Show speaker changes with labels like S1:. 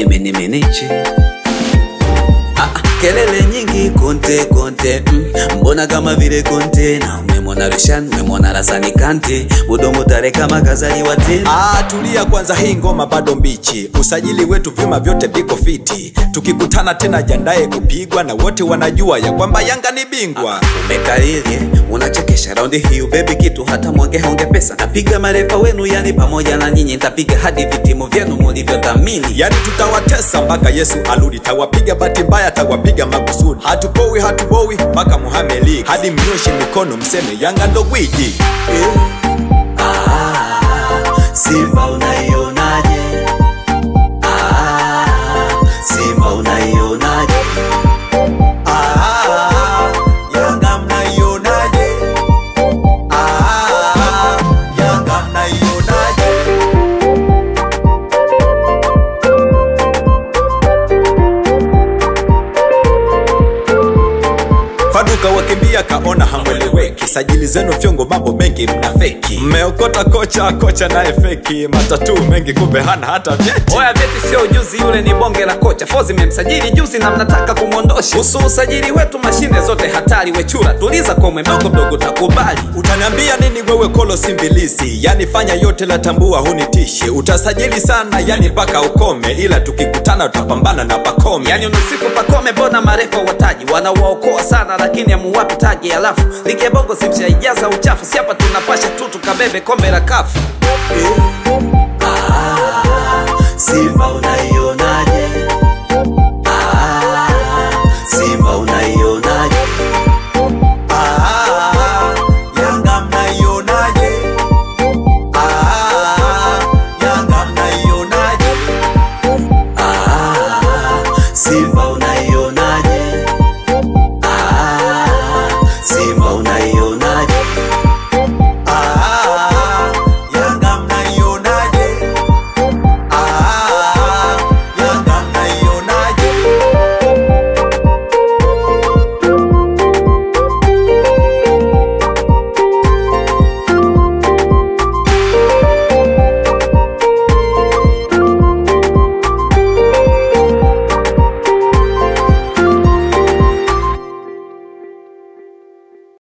S1: mini minichi Ah, kelele nyingi konte konte mm. mbona kama vile kontena umemwona Rishan umemwona Rasani Kante mudomo tare kama kazaliwa tena
S2: Ah, tulia kwanza, hii ngoma bado mbichi. Usajili wetu vyuma vyote viko fiti, tukikutana tena jandaye kupigwa, na wote wanajua ya kwamba Yanga ni bingwa.
S1: umekalilie unachekesha raundi hiyo bebi kitu hata mwonge honge pesa napiga marefa wenu yani pamoja na nyinyi nitapiga hadi vitimu vyenu mulivyodhamini
S2: Yani tutawatesa mpaka Yesu arudi, tawapiga bahati mbaya, tawapiga makusudi. Hatupowi hatubowi mpaka Muhammad League, hadi mnyoshe mikono mseme Yanga ndo gwiji.
S1: Simba unaionaje? Ah, Simba unaionaje?
S2: Ah, Yanga mnaionaje? Ah, Yanga mnaionaje? Faduka wakimbia kaona hamweleweki, sajili zenu fyongo, mambo mengi mna feki, mmeokota kocha, kocha naye feki, matatu mengi kumbe hana hata vyeti.
S1: Oya vyeti sio ujuzi, yule ni bonge la kocha. Fozi memsajili juzi na mnataka kumwondosha. Kuhusu usajili wetu, mashine zote hatari. Wechura tuliza komwe, mdogo mdogo takubali.
S2: Utaniambia nini wewe kolo simbilisi? Yani fanya yote la tambua hunitishe. Utasajili sana yani mpaka ukome, ila tukikutana tutapambana na pakome.
S1: Yani unasifu Pakome, mbona marefa wataji wanawaokoa sana, lakini amuwapi taji. Alafu ligi ya bongo simshaijaza uchafu, si hapa tunapasha tu tukabebe kombe la kafu. Simba unai